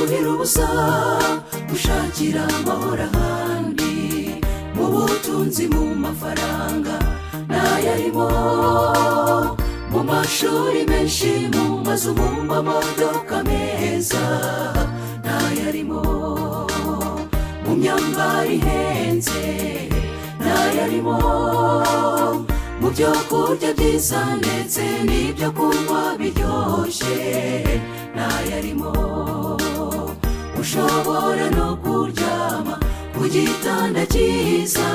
kuza gushakira amahoro ahandi mu butunzi mu mafaranga n'ayarimo mu mashuri menshi mu mazu mu mamodoka meza n'ayarimo mu myambaro ihenze n'ayarimo mu byo kurya byiza ndetse n'ibyo kunywa biryoshye n'ayarimo ushobora no kuryama ku gitanda cyiza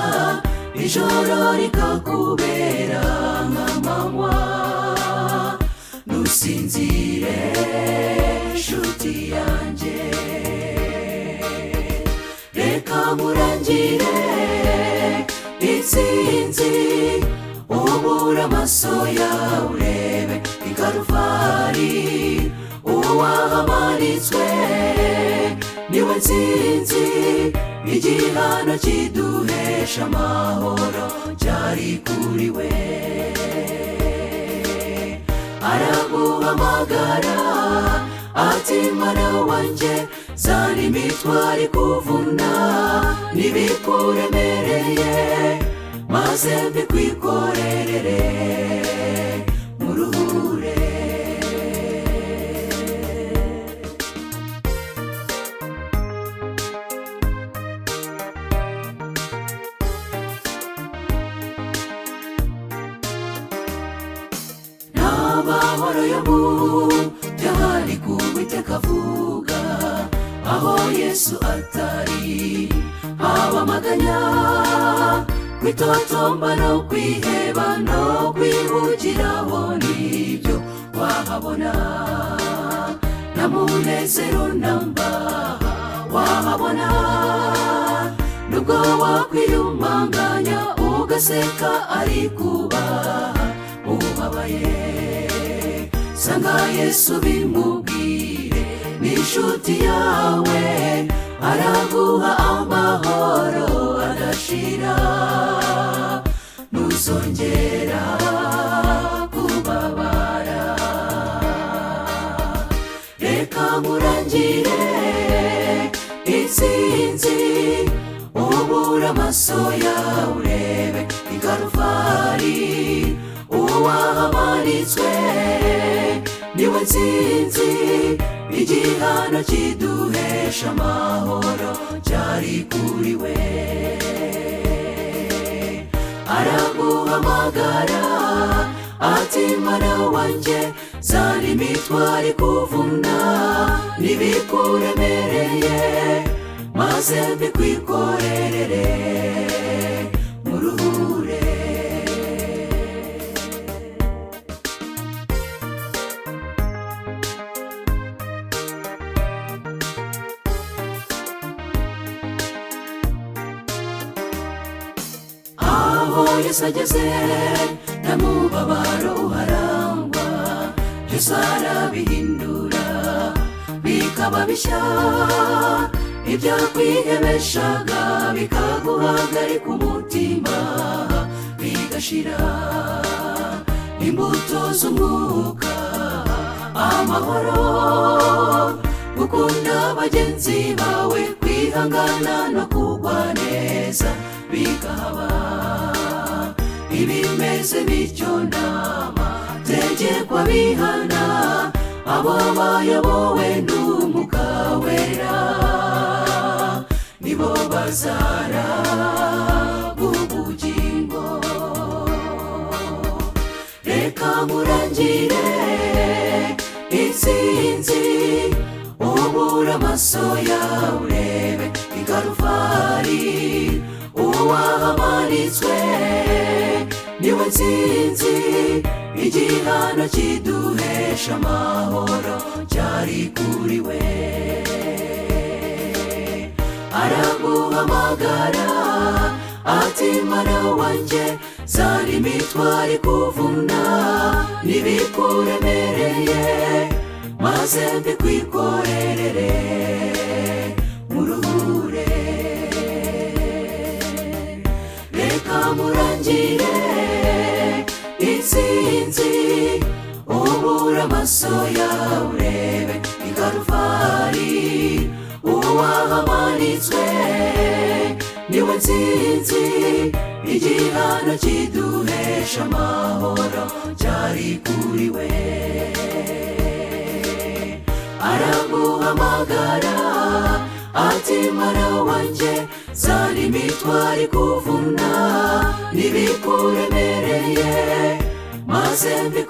ijoro rikakubera nk'amanywa ntusinzire nshuti yanjye reka nkurangire intsinzi ubura amaso yawe urebe i karuvali uwahamanitswe niwe nsinzi igihano kiduhesha amahoro cyari kuri we araguhamagara ati mwana wanjye zana imitwaro ikuvuna n'ibikuremereye maze mbikwikorerere muruhure n'amahoro yo mu byari kuwiteka avuga aho yesu atari haba amaganya kwitotomba no kwiheba no kwihugiraho nibyo wahabona na munezero namba wahabona nubwo wakwiyumanganya ugaseka ari kubaha ubabaye sanga yesu bimubwire ni inshuti yawe araguha amahoro adashira ntuzongera kubabara reka nkurangire intsinzi ubura amaso yawe urebe i karuvali uwahamanitswe niwe nsinzi igihano kiduhesha amahoro cyari kuri we araguhamagara ati mwana wanjye zana imitwaro ikuvuna n'ibikuremereye maze mbikwikorerere muruhure aho yesu ageze nta mubabaro uharangwa byose arabihindura bikaba bishya ibyakwihebeshaga bikaguhagarika umutima bigashira imbuto z'umwuka amahoro gukunda bagenzi bawe kwihangana no kugwa neza bikaba ibimeze bityo nama tegekwa bihana abo bayobowe n'umwuka wera nibo bazara ubugingo reka nkurangire intsinzi ubura amaso yawe urebe i karuvali uwahamanitswe niwe nsinzi igihano kiduhesha amahoro cyari kuri we araguhamagara ati mwana wanjye zana imitwaro ikuvuna n'ibikuremereye maze mbikwikorerere muruhure reka nkurangire intsinzi ubura amaso yawe urebe i karuvali wahamanitswe niwe nsinzi igihano kiduhesha amahoro cyari kuri we araguhamagara ati mwana wanjye za mitwari kuvuna nibikuremereye maze mbikubwire